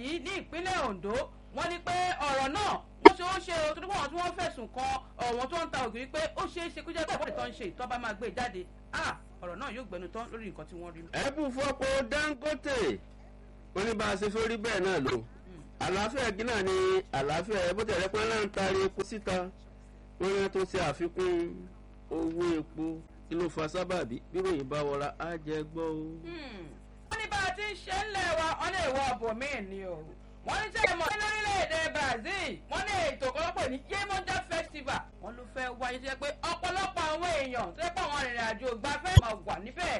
yìí ní ìpínlẹ̀ ondo wọ́n ní pé ọ̀rọ̀ náà wọ́n ṣe ó ṣe o tó dúpọ̀ wọn tí wọ́n fẹ̀sùn kan ọ̀wọ́n tó ń ta ògiri pé ó ṣeé ṣe kó jẹ́ pé ìwádìí tó ń ṣe ìtọ́ bá máa gbé e jáde ah ọ̀rọ̀ náà yóò gbẹnu tán lórí nǹkan tí wọ́n rí. ẹ̀bùn fọ́pọ̀ dangote wọ́n ní bá a ṣe fẹ́ rí bẹ́ẹ̀ náà lò àlàáfíà ẹ̀gí náà ni àlàáfíà ẹ̀ bó tẹ̀lé pé náà ń taari epo síta wọ́n ní tó ṣe àfikún owó epo kí ló fa sábàbí bí ròyìn bá wọra á jẹ gbọ́ o. wọ́n ní bá a ti ń ṣe ń lẹ̀ wa wọ́n lè wọ ọ̀bọ̀míì ni o wọ́n ní tẹ́lẹ̀ mọ́ lórílẹ̀‐èdè brazil wọ́n ní ètò ọ̀pọ̀lọpọ̀ ní yemoja festival wọ́n ló fẹ́ wáyé tó yẹ pé ọ̀pọ̀lọpọ̀ àwọn èèyàn tó yẹ pé àwọn arìnrìn àjò gbafẹ́ máa wà níbẹ̀.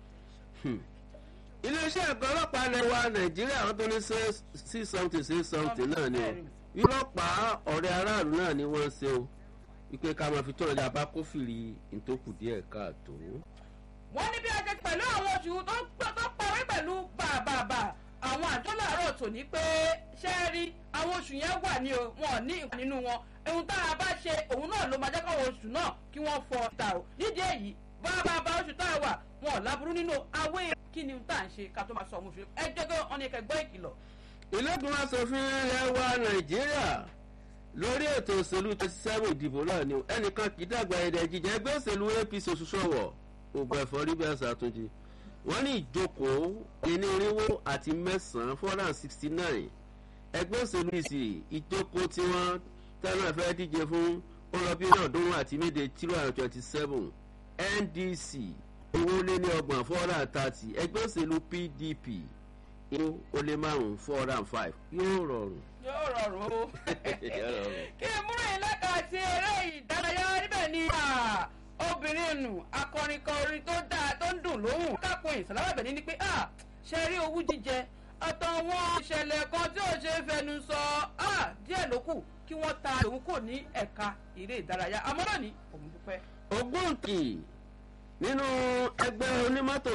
iléeṣẹ́ ẹ̀kọ́ ọlọ́pàá ilẹ̀ wa nàìjíríà wọ́n tó ní sí something sí something náà ni o ọlọ́pàá ọ̀rẹ́ aráàlú náà ni wọ́n ń ṣe o wípé ká máa fi tọ́nà jà bá kófìrí ìtòkù díẹ̀ káàtó. wọ́n ní bí a ṣe pẹ̀lú àwọn oṣù tó parí pẹ̀lú bàbàbà àwọn àjọ làárọ̀ tò ní pé ṣé ẹ rí àwọn oṣù yẹn wà ní o wọn ò ní ìwà nínú wọn ohun tá a bá ṣe òun náà ló máa jẹ́ káwọn oṣù náà kí wọ́n fọ ta o nídìí èyí bàbàbà oṣù tá a wà wọn ò láburú nínú awé kí ni tá à ń ṣe ká tó máa sọ ọmọ oṣù ẹ jẹ́ pé wọ́n ní kẹgbọ́ ìkìlọ̀. ìlẹ́gbọ̀n asòfin ilẹ̀ wa nàìjíríà lórí ètò òṣèlú twenty seven ìdìbò náà ni ẹnìkan kì í dàgbà ẹ̀dẹ̀ jíjẹ ẹgbẹ́ òṣèlú apc òṣùṣọ́wọ̀ ògbà ẹ̀fọ́ rí bẹ́ẹ̀ ṣàtúnjì wọ́n ní ìjókòó irinwó àti mẹ́sàn-án four hundred and sixty nine ẹgbẹ́ òṣèlú ìsì ìjókòó tí wọ́n tẹ́lẹ̀ fẹ́ díje fún ọlọ́bí ọ̀ọ́dúnrún àti méje three hundred twenty seven ndc owó lé ní ọgbọ̀n four hundred and thirty ẹgbẹ́ òṣèlú pdp inú ó lé márùn-ún four hundred and five yóò rọrùn. yóò rọrùn o kí n múra ìlẹ́ka àti eré ìdárayá níbẹ̀ ni obìnrin nù akọrin kan orin tó dáa tó ń dùn lóhùn kápò ìsàlámàbẹ̀ ní pé ṣe rí owú jíjẹ àtàwọn ìṣẹ̀lẹ̀ kan tí ò ṣe é fẹnu sọ díẹ̀ ló kù kí wọ́n ta òun kò ní ẹ̀ka eré ìdárayá àmọ́ náà ní òun dúpẹ́. ògbóǹkì nínú ẹgbẹ́ onímọ́tò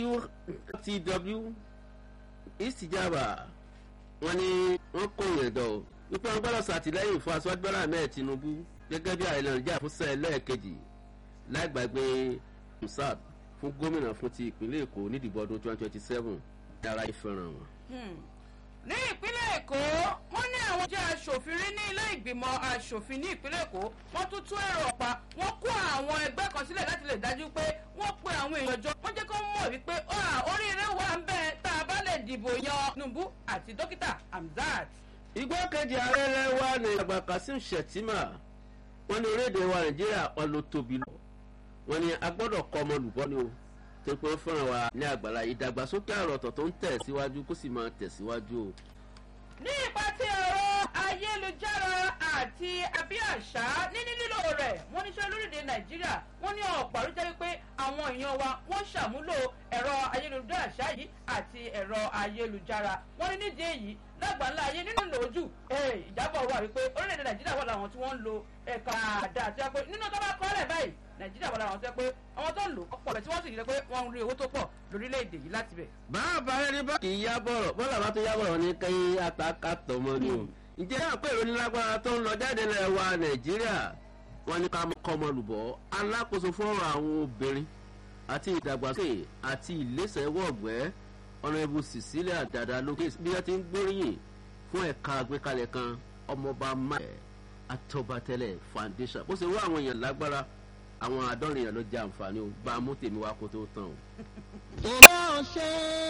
nurtw ìsìjàmbá wọn ni wọn kó yẹn dọ̀ wípé wọn gbọ́dọ̀ sàtìlẹ́yìn fún aṣáájú bọ́lá ahmed tinubu gẹ́gẹ́ bí àìlè ìjà fún sẹ́ẹ̀ lẹ́ẹ̀kejì láìgbàgbé musab fún gómìnà fún ti ìpínlẹ̀ èkó nídìbò ọdún twenty twenty seven dára ìfẹ́ràn wọn. ní ìpínlẹ̀ èkó wọ́n ní àwọn jẹ́ aṣòfin rí ní ilé ìgbìmọ̀ aṣòfin ní ìpínlẹ̀ èkó wọ́n tún tún èrò ọ̀pá wọ́n kó àwọn ẹgbẹ́ kan sílẹ̀ láti lè dájú pé wọ́n pe àwọn èèyàn jọ wọ́n jẹ́ kó mọ̀ wípé oríire wà ń bẹ́ẹ̀ tá a bá lè dìbò yan tinubu àti dókítà hamzat. igbákejì ààrẹ lẹ́wà ní àgbà kasim shettima wọ́n ní orílẹ̀-èdè wa nàìjíríà wọn ló tóbi lọ wọ́n ní agbọ́dọ̀ kọ́ ọmọ olùbọ́ ni o tó pé fúnra wa ní àgbàlá ìdàgbàsókè àròtọ̀ tó ń tẹ̀síwájú kó sì máa tẹ̀síwájú o. ní ipa tí ọ̀rọ̀ ayélujára àti abíàṣá níní lílo rẹ̀ wọ́n ní sọ lórílẹ̀ nàìjíríà wọ́n ní ọ̀pọ̀ àrùjẹ́ wípé àwọn èèyàn wa wọ́n ṣàmúlò ẹ̀rọ ayélujára yìí àti ẹ̀rọ ayélujára wọ́n ní nídìí èyí lágbàńlá ayé nínú lòójù ìjábọ̀ wà wípé orílẹ̀-èdè nàìjíríà wà láwọn tí wọ́n ń lo ẹ̀ka àdá àti ẹ̀pẹ́ nínú tó bá kọ́ lẹ̀ báyìí nàìjíríà wà láwọn tó yẹ pé àwọn tó ń lò ọ̀pọ̀ rẹ̀ tí wọ́n sì yẹ pé wọ́n ń rí owó tó pọ̀ lórílẹ̀‐èdè yìí láti bẹ̀. bàbá ẹni bá kì í yá bọ̀rọ̀ bọ́lá bá tó yá bọ̀rọ̀ ní kẹ́yìn àtàkà tọmọ ni o. ǹjẹ́ àpò ìròyìn lágbára tó ń lọ jáde lẹ̀ wa nàìjíríà wọ́n ní ká kọ́ ọmọ lùbọ́ alákòóso fọ́ọ̀rọ̀ àwọn obìnrin àti ìdàgbàsókè àti ìlẹ́sẹ̀ wọ̀gbẹ́ ọ̀nàbù cecilia dada lókè bí wọ́n ti ń gbóríyìn fún ẹ̀ka àgbékalẹ̀ kan ọmọọba máyẹ̀ atọ́batẹ́lẹ̀ foundation bó ṣe wá àwọn èèyàn lágbára àwọn àádọ́rin yẹn ló jẹ àǹfààní o bá a mú tèmi wá kó tó tán o. tó bá ṣe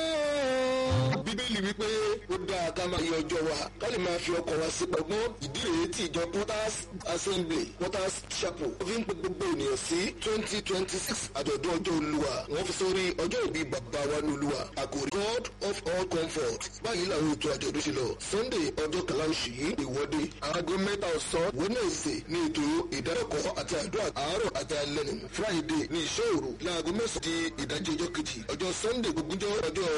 bíbélì wípé ó dáa ká máa yẹ ọjọ́ wa ká lè máa fi ọkọ̀ wa sí pọ̀gbọ́n ìdí rèé tí ìjọ porters assembly porters chapel fi ń pe gbogbo ènìyàn sí twenty twenty six àjọ̀dún ọjọ́ olúwa wọ́n fi sórí ọjọ́ ìbí bàbá wa ní olúwa àkòrí god of all comfort báyìí làwọn ètò àjọ̀dún ṣe lọ sunday ọjọ́ kàlá oṣù yìí ìwọ́de aago mẹ́ta ọ̀sán wednesday ní ètò ìdárẹ́kọ̀ọ́ àti àdúrà àárọ̀ àti alẹ́ nù friday ní ìṣọ́ òru láago mẹ́sàn-án di ìdájọ́ ọjọ́ kejì ọjọ́ sunday gbogbo ọjọ́